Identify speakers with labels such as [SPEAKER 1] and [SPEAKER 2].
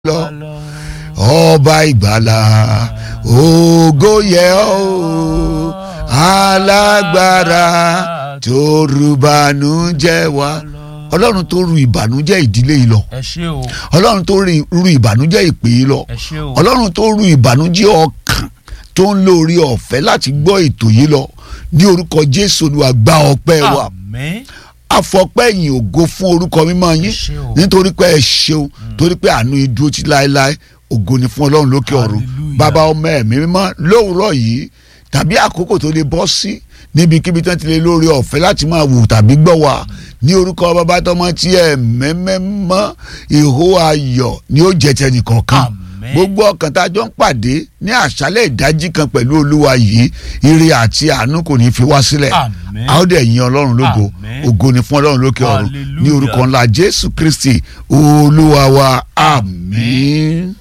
[SPEAKER 1] lọ ọba ìgbàlà ògo yẹ ọ́ alágbára tó ru ìbànújẹ́ wa ọlọ́run tó ru ìbànújẹ́ ìdílé yìí lọ
[SPEAKER 2] ẹ ṣé o
[SPEAKER 1] ọlọ́run tó ru ìbànújẹ́ ìpè yìí lọ
[SPEAKER 2] ẹ ṣé o
[SPEAKER 1] ọlọ́run tó ru ìbànújẹ́ ọkàn tó ń lórí ọ̀fẹ́ láti gbọ́ ètò yìí lọ ní orúkọ jésù olúwa gba ọpẹ́ wa
[SPEAKER 2] àmín
[SPEAKER 1] afọpẹ́yìn ògo fún orúkọ mímọ́ yín
[SPEAKER 2] Ẹ ṣé o.
[SPEAKER 1] nítorí pé ẹ ṣeun torí pé àánú yín dúró títí láéláé ògo ni fún ọlọ́run lókè ọ̀run
[SPEAKER 2] Hallelujah.
[SPEAKER 1] bàbá ọmọ ẹ̀mí mímọ́ lówùúrọ̀ yìí tàbí àkókò tó lè bọ́ sí níbikíbi tán ti lè lórí ọ̀fẹ́ láti máa wò tàbí gbọ́ wa ní orúkọ bàbá tọmọ tí ẹ mẹ́mẹ́mọ́ ìhó ayọ̀ ni ó jẹ́ tẹnìkọ̀ọ̀kan
[SPEAKER 2] Àmín.
[SPEAKER 1] gbogbo ọkàn tá a jọ ń pàdé ní àṣálẹ̀ ìdájí kan pẹ̀lú olúwa yìí ire àti àánú kò ní fi wá sílẹ̀
[SPEAKER 2] Àmín.
[SPEAKER 1] a ó dẹ̀ yin ọlọ́run lógo
[SPEAKER 2] Àmín.
[SPEAKER 1] ògo ni fún ọlọ́run lókè ọ̀run ní
[SPEAKER 2] Hallelujah.
[SPEAKER 1] orúkọ ńlá jésù kristi olúwa wa àmín.